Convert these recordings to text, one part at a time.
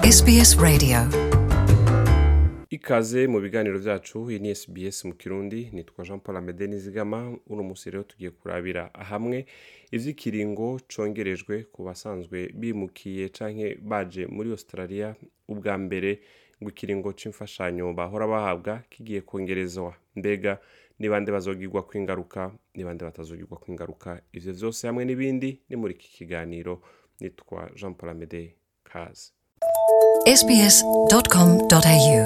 SBS Radio ikaze mu biganiro byacu iyi ni SBS mu kirundi nitwa Jean Paul Amede Nizigama uno munsi rero tugiye kurabira hamwe ivy'ikiringo congerejwe ku basanzwe bimukiye canke baje muri Australia ubwa mbere ngo ikiringo c'imfashanyo bahora bahabwa kigiye kongerezwa mbega ni bande bazogirwa kwingaruka ni bande batazogirwa kwingaruka ivyo vyose hamwe n'ibindi ni muri iki kiganiro nitwa Jean Paul Amede kaze sbs.com.au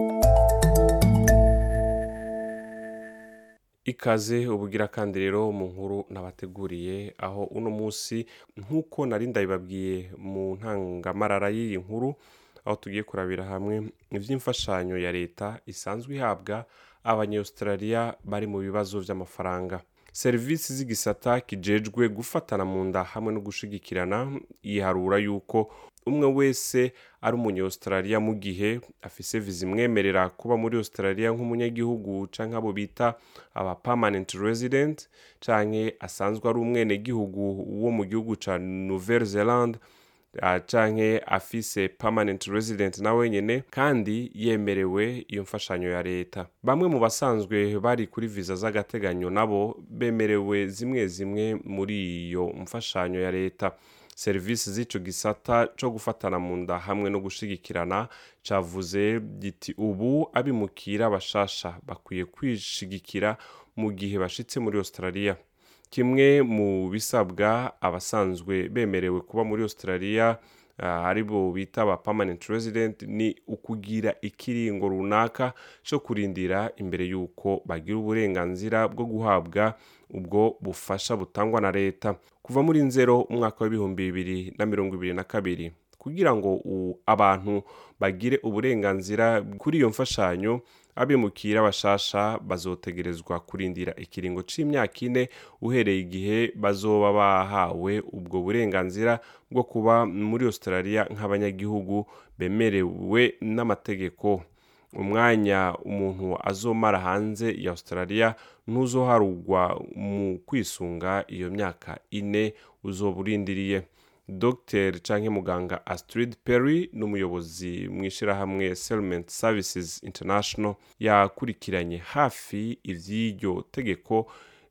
ikaze ubugira kandi rero mu nkuru nabateguriye aho uno munsi nk'uko nari ndabibabwiye mu ntangamarara y'iyi nkuru aho tugiye kurabira hamwe iby'imfashanyo ya leta isanzwe ihabwa abanyaustralia bari mu bibazo by'amafaranga serivisi z'igisata kijejwe gufatana mu nda hamwe no gushigikirana yiharura yuko umwe wese ari umunyaustralia mu gihe afise viza imwemerera kuba muri australia nk'umunyagihugu canke abo bita aba permanent resident canke asanzwe ari umwenegihugu wo mu gihugu ca nouvelle zelande uh, canke afise permanent resident na wenyene kandi yemerewe iyo mfashanyo ya leta bamwe mu basanzwe bari kuri viza z'agateganyo nabo bemerewe zimwe zimwe muri iyo mfashanyo ya leta serivisi z'ico gisata co gufatana mu nda hamwe no gushigikirana cavuze giti ubu abimukira bashasha bakwiye kwishigikira mu gihe bashitse muri australia kimwe mu bisabwa abasanzwe bemerewe kuba muri australia uh, ari bo bita aba permanent resident ni ukugira ikiringo runaka co kurindira imbere y'uko bagira uburenganzira bwo guhabwa ubwo bufasha butangwa na leta kuva muri nzero umwaka w'ibihumbi bibiri na mirongo ibiri na kabiri kugira ngo u- abantu bagire uburenganzira kuri iyo mfashanyo abimukira bashasha bazotegerezwa kurindira ikiringo c'imyaka ine uhereye igihe bazoba bahawe ubwo burenganzira bwo kuba muri australia nk'abanyagihugu bemerewe n'amategeko umwanya umuntu azomara hanze ya australia ntuzoharugwa mu kwisunga iyo myaka ine uzoba urindiriye dr canke muganga astrid perry n'umuyobozi mu ishirahamwe settlement services international yakurikiranye hafi ivy'iryo tegeko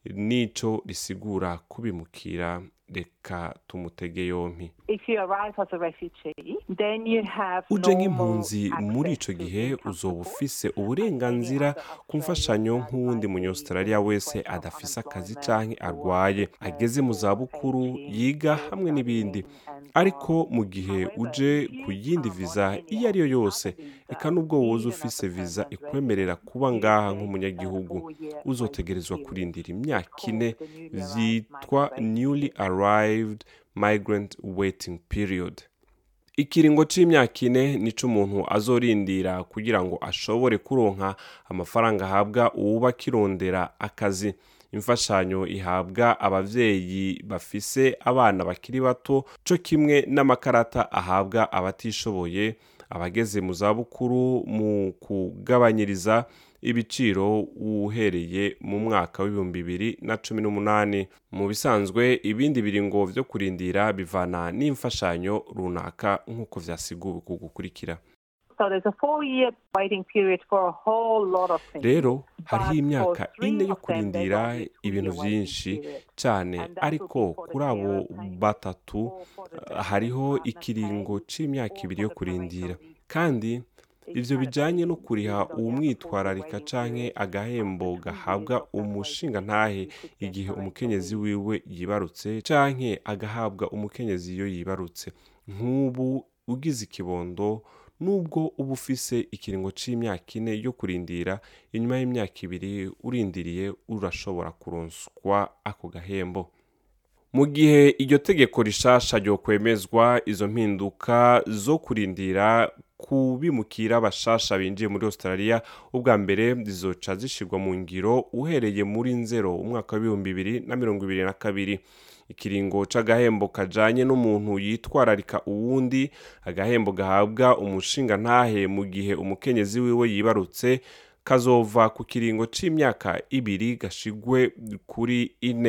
n'ico risigura kubimukira reka tumutege yompi If you arrive as a refugee, then you have uje normal nk'impunzi muri access ico to gihe income uzoba support ufise and uburenganzira any other ku mfashanyo Australian nk'uwundi advisory munyaustralia wese for adafise akazi unemployment canke or arwaye ageze mu for zabukuru pension yiga or hamwe n'ibindi studying and ariko on. mu gihe However, uje if you ku yindi come on viza any iyo ari yo other yose visa, eka nubwo woza even as ufise a viza permanent ikwemerera resident, kuba you ngaha get nk'umunyagihugu a four-year uzotegerezwa waiting kurindira period. imyaka It's ine called the newly arrived vyitwa migrant newly waiting arrived migrant waiting period ikiringo c'imyaka ine nico umuntu azorindira kugira ngo ashobore kuronka amafaranga ahabwa uwuba akirondera akazi imfashanyo ihabwa abavyeyi bafise abana bakiri bato co kimwe n'amakarata ahabwa abatishoboye abageze mu zabukuru mu kugabanyiriza ibiciro uhereye mu mwaka w'ibihumbi bibiri na cumi n'umunani mu bisanzwe ibindi biringo vyo kurindira bivana n'imfashanyo runaka nk'uko vyasiguwe ku gukurikira So there's a four-year waiting period for a whole lot of things. rero hariho But imyaka for three ine yo of them, there's kurindira only a two-year ibintu waiting vyinshi period. cane And that ariko would be for the kuri abo carer payment batatu or for the eh, dependent hariho partner ikiringo pay c'imyaka or ibiri for yo the kurindira parental leave. kandi It's ivyo kind of bijanye no waiting kuriha period on the uwumwitwararika waiting canke period. agahembo After two gahabwa years of that umushinga waiting ntahe period, you could get igihe parental umukenyezi leave. wiwe yibarutse canke agahabwa umukenyezi iyo yibarutse nk'ubu ugize ikibondo nubwo uba ufise ikiringo c'imyaka ine yo kurindira inyuma y'imyaka ibiri urindiriye urashobora kuronswa ako gahembo mu gihe iryo tegeko rishasha ryokwemezwa izo mpinduka zo kurindira kubimukira bashasha binjiye muri australia ubwa mbere zizoca zishirwa mu ngiro uhereye muri nzero umwaka w'ibihumbi bibiri na mirongo ibiri na kabiri ikiringo c'agahembo kajanye n'umuntu yitwararika uwundi agahembo gahabwa umushinga ntahe mu gihe umukenyezi wiwe yibarutse kazova ku kiringo c'imyaka ibiri gashigwe kuri ine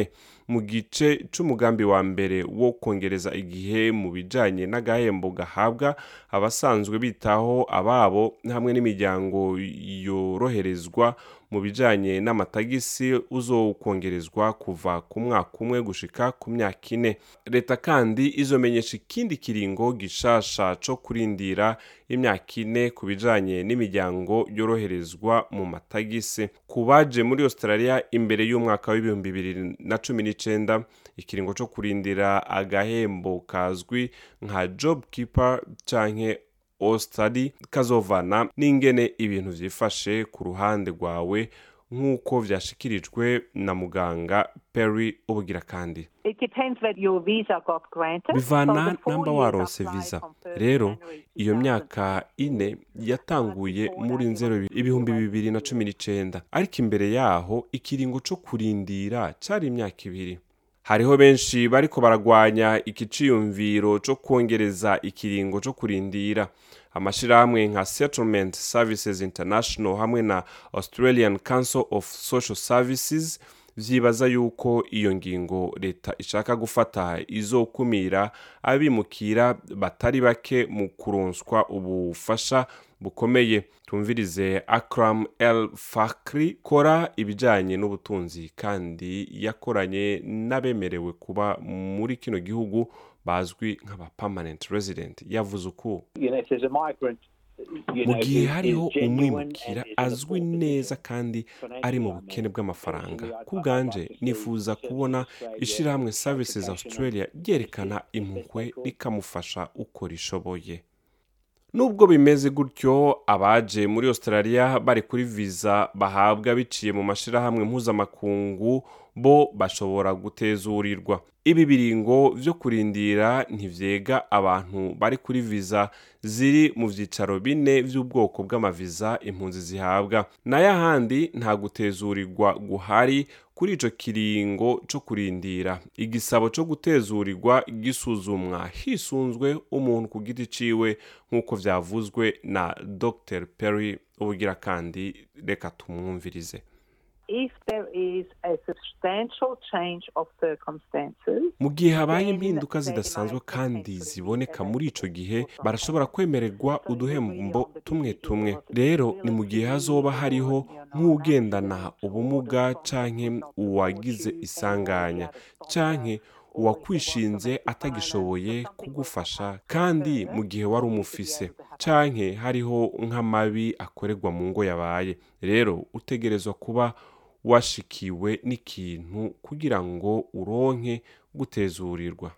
mu gice c'umugambi wa mbere wo kongereza igihe mu bijanye n'agahembo gahabwa abasanzwe bitaho ababo hamwe n'imiryango yoroherezwa mu bijanye n'amatagisi uzokongerezwa kuva ku mwaka umwe gushika ku myaka ine leta kandi izomenyesha ikindi kiringo gishasha co kurindira imyaka ine ku bijanye n'imiryango yoroherezwa mu matagisi ku baje muri australia imbere y'umwaka w'ibihumbi bibiri na cumi n'icenda ikiringo co kurindira agahembo kazwi nka job keeper canke ostadi kazovana n'ingene ibintu vyifashe ku ruhande rwawe nk'uko vyashikirijwe na muganga perry ubugira kandi It depends whether your visa got granted. bivana So the four namba years waronse apply visa from first rero January iyo 2000. myaka ine yatanguye muri nzero ibihumbi bibiri na cumi n'icenda ariko imbere yaho ikiringo co kurindira cari imyaka ibiri hariho benshi bariko baragwanya iki ciyumviro co kwongereza ikiringo co kurindira amashirahamwe nka settlement services international hamwe na australian council of social services vyibaza yuko iyo ngingo leta ishaka gufata izokumira abimukira batari bake mu kuronswa ubufasha bukomeye tumvirize akram el fakri kora ibijanye n'ubutunzi kandi yakoranye n'abemerewe kuba muri kino gihugu bazwi nk'aba permanent resident yavuze uku you know, if there's a migrant, you mu know, gihe who is hariho genuine umwimukira and is in a azwi poor neza position, kandi financially, ari mu I mean, bukene bw'amafaranga personally, I'd- ku I'd bwanje like to see nifuza Services kubona Australia ishirahamwe take services action australia on ryerekana this as impuhwe they call. rikamufasha uko rishoboye nubwo bimeze gutyo abaje muri australia bari kuri visa bahabwa biciye mu mashirahamwe mpuzamakungu bo bashobora gutezurirwa ibi biringo vyo kurindira ntivyega abantu bari kuri visa ziri mu vyicaro bine vy'ubwoko bw'amaviza impunzi zihabwa nayo ahandi nta gutezurirwa guhari kuri ico kiringo co kurindira igisabo co gutezurirwa gisuzumwa hisunzwe umuntu ku giti ciwe nk'uko vyavuzwe na dr perry ubugira kandi reka tumwumvirize If there is a substantial change of circumstances, mu gihe habaye then impinduka they zidasanzwe might kandi potentially ziboneka be muri ico gihe eligible barashobora for kwemererwa So uduhembo really on the tumwe BCE tumwe was rero ni mu gihe disability hazoba or, hariho you know, nk'ugendana an accident ubumuga or the canke problem of the uwagize fortune isanganya or the other canke or if uwakwishinze there was domestic atagishoboye violence or something kugufasha was to kandi happen, mu gihe wari you should be umufise able to have canke hariho nk'amabi akorerwa mu ngo yabaye rero utegerezwa kuba washikiwe n'ikintu kugira ngo uronke gutezurirwa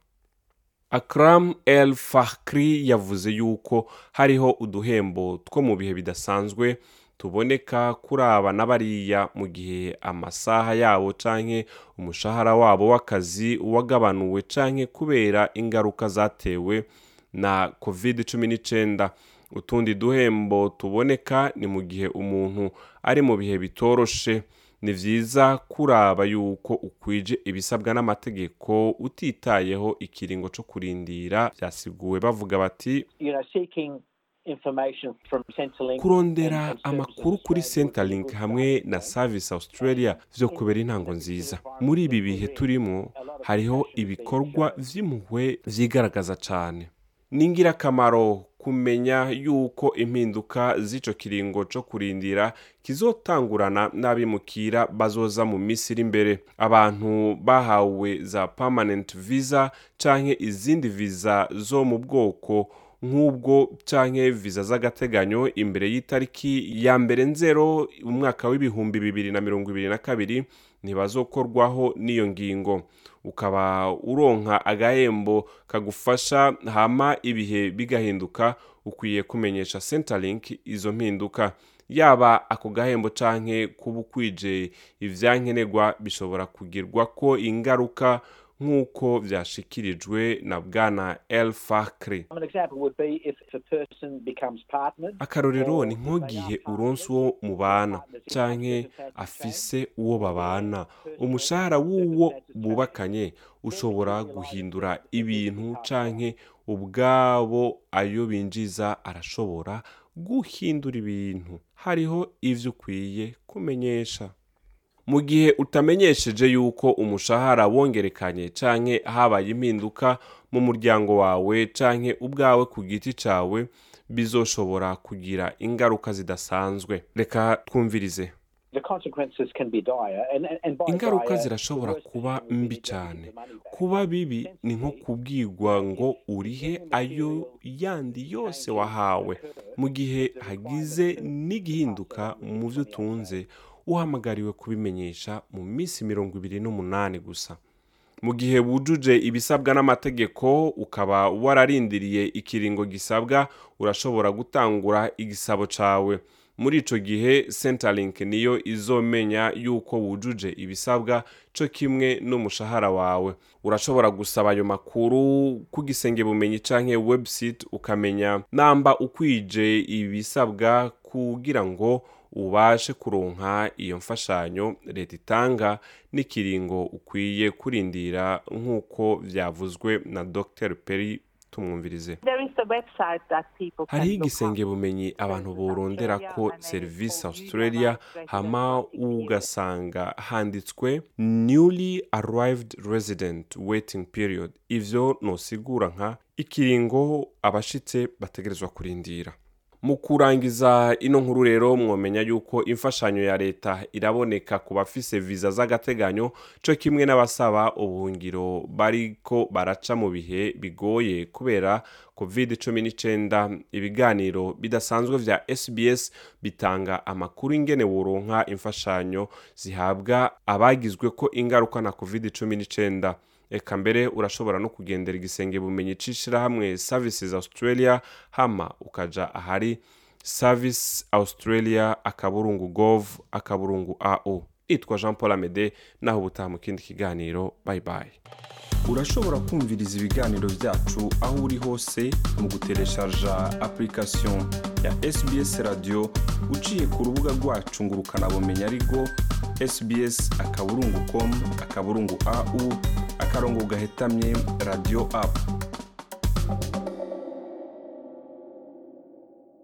akram el fakri yavuze yuko hariho uduhembo two mu bihe bidasanzwe tuboneka kuri aba na bariya mu gihe amasaha yabo canke umushahara wabo w'akazi wagabanuwe canke kubera ingaruka zatewe na covid 19 utundi duhembo tuboneka ni mu gihe umuntu ari mu bihe bitoroshe ni vyiza kuraba yuko ukwije ibisabwa n'amategeko utitayeho ikiringo co kurindira vyasiguwe bavuga bati you know, seeking information from Centrelink kurondera and- and amakuru Services kuri Australia would be a centerlink good hamwe starting na point. service australia vyo kubera intango nziza muri ibi bihe turimo hariho ibikorwa vy'impuhwe vyigaragaza cane ni ingirakamaro kumenya yuko impinduka z'ico kiringo co kurindira kizotangurana n'abimukira bazoza mu minsi iri imbere abantu bahawe za permanent visa canke izindi visa zo mu bwoko nk'ubwo canke viza z'agateganyo imbere y'itariki ya mbere nzero umwaka w'ibihumbi bibiri na mirongo ibiri na kabiri ntibazokorwaho n'iyo ngingo ukaba uronka agahembo kagufasha hama ibihe bigahinduka ukwiye kumenyesha centerlink izo mpinduka yaba ako gahembo canke kuba ukwije ivyankenerwa bishobora kugirwako ingaruka nk'uko vyashikirijwe na bwana el fakri An example would be if a person becomes partnered. akarorero or ni if nk'igihe they are uronse uwo partners, mubana partners in canke circumstances afise uwo babana umushahara w'uwo bubakanye ushobora guhindura ibintu canke ubwabo ayo binjiza arashobora guhindura ibintu hariho ivyo ukwiye kumenyesha mu gihe utamenyesheje yuko umushahara wongerekanye canke habaye impinduka mu muryango wawe canke ubwawe ku giti cawe bizoshobora kugira ingaruka zidasanzwe reka twumvirize The consequences can be dire. And, and, and by ingaruka dire, zirashobora the worst kuba thing would be mbi to don't cyane give the money back. kuba bibi ni nko kubwirwa ngo urihe ayo yandi yose wahawe mu gihe hagize n'igihinduka mu byo utunze uhamagariwe kubimenyesha mu minsi mirongo ibiri n'umunani gusa mu gihe wujuje ibisabwa n'amategeko ukaba wararindiriye ikiringo gisabwa urashobora gutangura igisabo cawe muri ico gihe centerlink niyo izomenya yuko wujuje ibisabwa co kimwe n'umushahara wawe urashobora gusaba ayo makuru ku gisenge bumenyi canke website ukamenya namba ukwije ibisabwa kugira ngo ubashe kuronka iyo mfashanyo leta itanga n'ikiringo ukwiye kurindira nk'uko vyavuzwe na dr perry tumwumvirize There is a website that people can hariho look igisenge up. bumenyi abantu borondera ko serivisi australia hama ugasanga handitswe newly arrived resident waiting period ivyo nosigura nka ikiringo abashitse bategerezwa kurindira mu kurangiza ino nkuru rero mwomenya yuko imfashanyo ya leta iraboneka ku bafise viza z'agateganyo co kimwe n'abasaba ubuhungiro bariko baraca mu bihe bigoye kubera covid 19 ibiganiro bidasanzwe vya sbs bitanga amakuru ingene woronka imfashanyo zihabwa abagizwe ko ingaruka na covid 19 eka mbere urashobora no kugendera igisenge bumenyi c'ishirahamwe services australia hama ukaja ahari service australia akaburungu gov akaburungu ao itwa jean paul amede naho ubutaha mu kindi kiganiro bye bye urashobora kumviriza ibiganiro byacu aho uri hose mu gutereshaja application ya sbs radio uciye ku rubuga rwacu ngo ukanabumenya ariko sbs akaburungu com akaburungu au akarongo gahetamye radio app